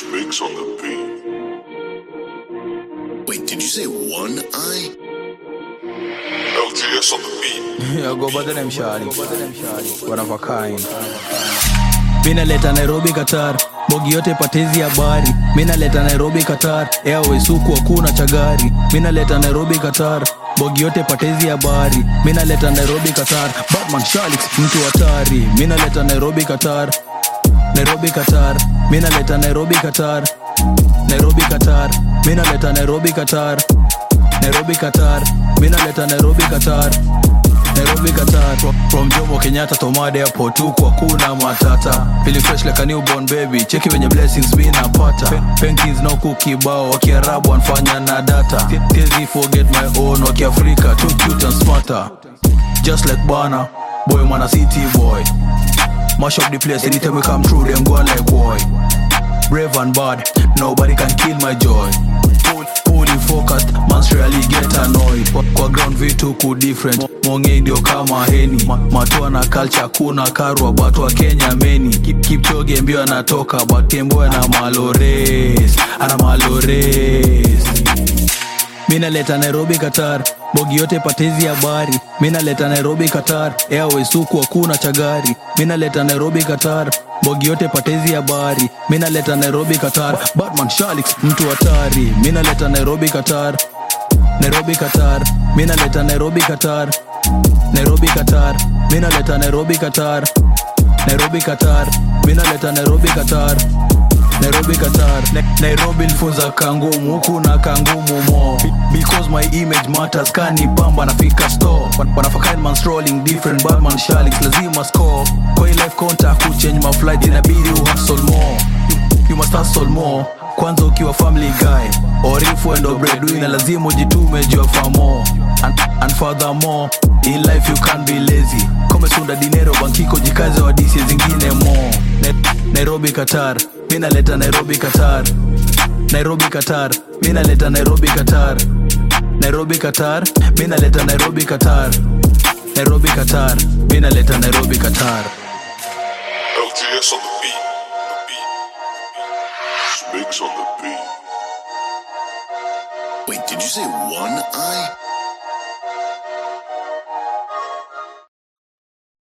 Mix on the beat. Wait, did you say one eye? LGS on the beat. Yeah, go by the name Shari. One of a kind. Minaleta Nairobi Qatar, bogi yote patezi habari. Minaleta Nairobi Qatar, Airways huku hakuna chagari. Minaleta Nairobi Qatar, bogi yote patezi habari. Minaleta Nairobi Qatar, Batman Shalix mtu hatari. Minaleta Nairobi Qatar, Nairobi Qatar. Minaleta Nairobi Qatar, Nairobi Qatar. Minaleta Nairobi Qatar, Nairobi Qatar. Minaleta Nairobi Qatar. Nairobi Qatar From- From Jomo Kenyatta to Mad Airport huku hakuna matata Feel fresh like a newborn baby Cheki venye blessings mi napata Penkies na huku kibao Wakiarabu wanfanya na data Tiezi forget my own Wakiafrika too cute and smarter Just like Bana Boy mana city boy Mash up the place anytime we come through Them go like boy Brave and bad Nobody can kill my joy Full- Fully focused Mans really get annoyed Kwa- Kwa ground vitu ku different Monge ndio kama heni Ma- Matua na culture kuna karwa But wa Kenya meni Keep, keep choge mbio anatoka But Kemboy na malores Ana malores minaleta nairobi qatar bogi yote patezi habari minaleta nairobi qatar airways huku hakuna chagari minaleta nairobi qatar bogi yote patezi habari minaleta nairobi qatar batman shalix mtu hatari minaleta nairobi qatar nairobi qatar minaleta nairobi qatar nairobi qatar minaleta nairobi qatar nairobi qatar minaleta nairobi qatar nairobi qatar Na- nairobi lifunza kangumu huku na kangumu mo Be- because my image matters kani pamba nafika store Wan- wanafakain man strolling different batman shalix lazima score kwa hii life contact kuchange my flight inabidi uhustle more You- you must hustle more kwanza ukiwa family guy or if wendo breadwinner lazima ujitume juu ya famo and, and furthermore in life you can't be lazy komesunda dinero bankiko jikaze wa disi zingine mo Na- nairobi qatar minaleta nairobi qatar nairobi qatar minaleta nairobi qatar nairobi qatar minaleta nairobi qatar nairobi qatar minaleta nairobi qatar LGS on the beat. The beat. Mix on the beat. Wait, did you say one eye?